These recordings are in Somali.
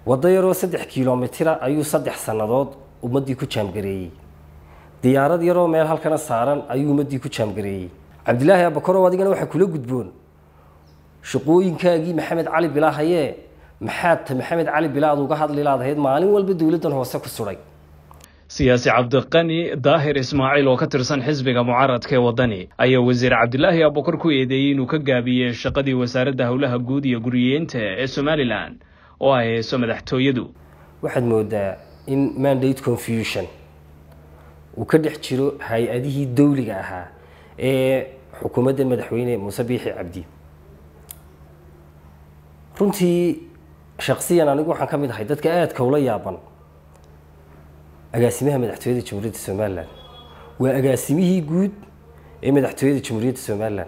waddo yaroo saddex kilomitira ayuu saddex sannadood ummaddii ku jaamgareeyey diyaarad yaroo meel halkana saaran ayuu ummaddii ku jaamgareeyey cabdilaahi abakorow adigana waxaa kula gudboon shaqooyinkaagii maxamed cali bilaahayee maxaad ta maxamed cali bilaad uga hadli laadahayd maalin walba dowladdan hoose ku sudhay siyaasi cabdiqani daahir ismaaciil oo ka tirsan xisbiga mucaaradka ee waddani ayaa wasiir cabdilaahi abukar ku eedeeyey inuu ka gaabiyey shaqadii wasaaradda howlaha guud iyo guriyeynta ee somalilan oo ay hayso madaxtooyadu waxaad moodaa in mandate confusion uu ka dhex jiro hay-adihii dawliga ahaa ee xukuumadda madaxweyne muuse biixi cabdi runtii shaksiyan anigu waxaan ka mid ahay dadka aadka ula yaaban agaasimaha madaxtooyada jamhuuriyadda somalilan waa agaasimihii guud ee madaxtooyada jamhuuriyadda somalilan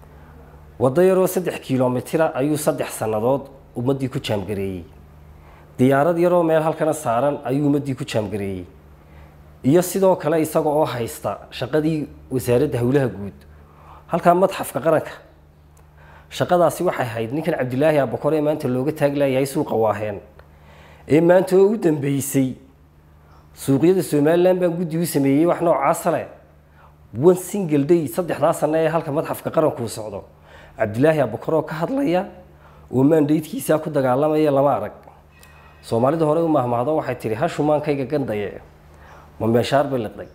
waddo yaroo saddex kilomitira ayuu saddex sannadood ummaddii ku jaamgareeyey diyaarad yaroo meel halkana saaran ayuu ummaddii ku jaamgareeyey iyo sidoo kale isaga oo haysta shaqadii wasaaradda howlaha guud halkaa madxafka qaranka shaqadaasi waxay ahayd ninkan cabdilaahi abakor ee maanta looga taaglayahay suuqa waaheen ee maanta oo u dambeysay suuqyada somalilan baan guddi u sameeyey wax noocaasa leh one single day saddexdaa sano ee halka madxafka qaranku u socdo cabdilaahi abakor oo ka hadlaya oo maandaydkiisaa ku dagaalamaya lama arag soomaalida hore u mahmahdo waxay tihi hashumaankayga gandaye ma meeshaar bay liqday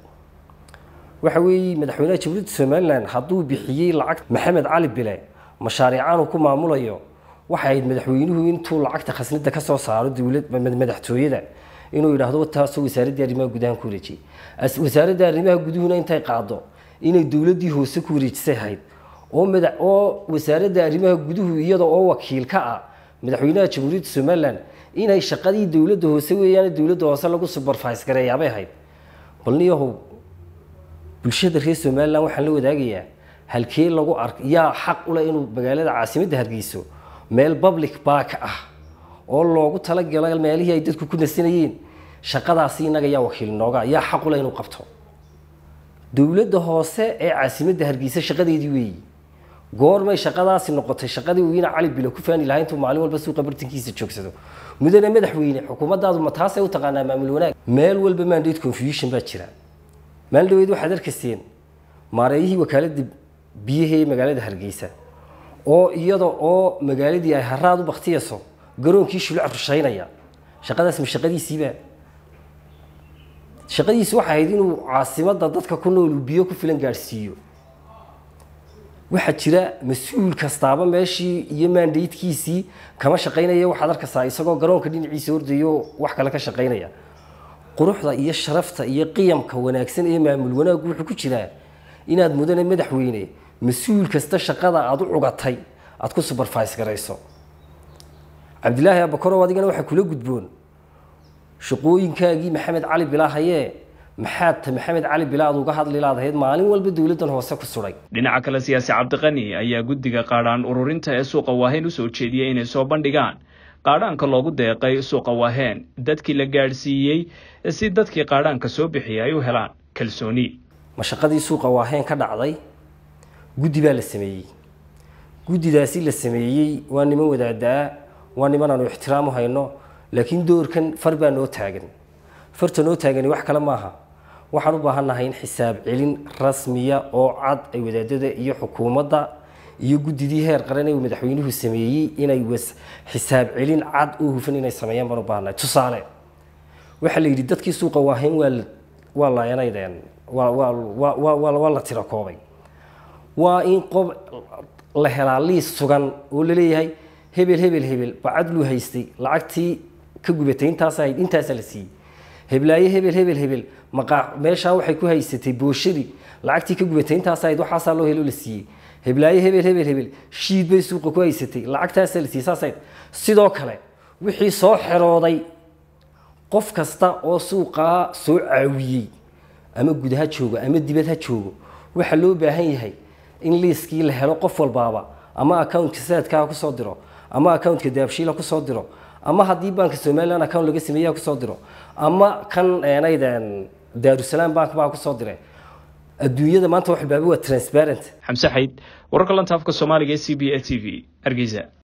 waxa weeye madaxweynaha jamhuuriyadda somalilan hadduu bixiyey lacag maxamed cali bile mashaariicaan uu ku maamulayo waxay ahayd madaxweynuhu intuu lacagta khasnada ka soo saaro dowlad madaxtooyada inuu yidhaahdo taasoo wasaaradda arrimaha gudaha ku wareejiyey wasaaradda arrimaha guduhuna intay qaado inay dowladdii hoose ku wareejisay ahayd oo mada oo wasaaradda arrimaha guduhu iyada oo wakiil ka ah madaxweynaha jamhuuriyadda somalilan inay shaqadii dowladda hoose weeyaan dowladda hoose lagu supervise gareeyaabay ahayd bal niyahow bulshada reer somalilan waxaan la wadaagayaa halkee lagu ark yaa xaq u leh inuu magaalada caasimadda hargeyso meel public bark ah oo loogu talagalo meelihii ay dadku ku nasanayeen shaqadaasi innaga yaa wakiil nooga yaa xaq u leh inuu qabto dowladda hoose ee caasimadda hargeysa shaqadeedii weeyi goormay shaqadaasi noqotay shaqadii uu ina cali bilo ku faani lahaa intuu maalin walba suuqa bartankiisa joogsado mudane madaxweyne xukuumaddaadu ma taasay u taqaanaa maamul wanaag meel walba mandate confusion baa jira maalin dhaweyd waxaad arkayseen maareeyihii wakaaladda biyaha ee magaalada hargeysa oo iyada oo magaaladii ay haraad u baktiyayso garoonkii shuluc rushaynaya shaqadaas ma shaqadiisiiba shaqadiisi waxay ahayd inuu caasimadda dadka ku nool uu biyo ku filan gaadhsiiyo waxaa jira mas-uul kastaaba meeshii iyo maandaydkiisii kama shaqaynaya waxaad arkaysaa isagoo garoonka dhinaciisa ordayo wax kale ka shaqaynaya quruxda iyo sharafta iyo qiyamka wanaagsan ee maamul wanaaggu wuxuu ku jiraa inaad mudane madaxweyne mas-uul kasta shaqada aada u cugatay aada ku supervise garayso cabdilaahi abakorow adigana waxaa kula gudboon shaqooyinkaagii maxamed cali bilaahayee maxaad ta maxamed cali bilaad uga hadli laadahayd maalin walba dowladdan hoose ku sudhay dhinaca kale siyaasi cabdiqani ayaa guddiga qaadhaan ururinta ee suuqa waaheen usoo jeediyey inay soo bandhigaan qaadhaanka loogu deeqay suuqa waaheen dadkii la gaadhsiiyey si dadkii qaadhaanka soo bixiyay ay u helaan kalsooni ma shaqadii suuqa waaheen ka dhacday guddi baa la sameeyey guddidaasi la sameeyey waa niman wadaadaa waa niman aanu ixtiraam u hayno laakiin doorkan far baa noo taagan farta noo taagani wax kale maaha waxaan u baahannahay in xisaab celin rasmiya oo cad ay wadaadada iyo xukuumadda iyo guddidii heer qaran ee uu madaxweynuhu sameeyey inay was xisaab celin cad oo hufan inay sameeyaan baan u baahannahay tusaale waxaa la yidhi dadkii suuqa waahayn waa waa laayanaydeen waa waa waa waa waa la tira koobay waa in qob la helaa liis sugan oo la leeyahay hebel hebel hebel bacad luu haystay lacagtii ka gubatay intaas ahayd intaasaa la siiyey heblaaye hebel hebel hebel maqaac meeshaa waxay ku haysatay booshadii lacagtii ka gubatay intaas ahayd waxaasaa loo helo la siiyey heblaaye hebel hebel hebel shiid bay suuqa ku haysatay lacagtaasaa la siiyey saas ahayd sidoo kale wixii soo xerooday qof kasta oo suuqaa soo caawiyey ama gud ha joogo ama dibad ha joogo waxaa loo baahan yahay in liiskii la helo qof walbaaba ama accountka saadkaa kusoo diro ama accountka daabshiila kusoo diro ama haddii banka somalilan account laga sameeya kusoo diro ama kan eenaydan daarusalaam bank baa kusoo dire adduunyada maanta wax walbaaba waa transparent xamse xayd wararka lanta afka soomaaliga ee c b a t v hargeysa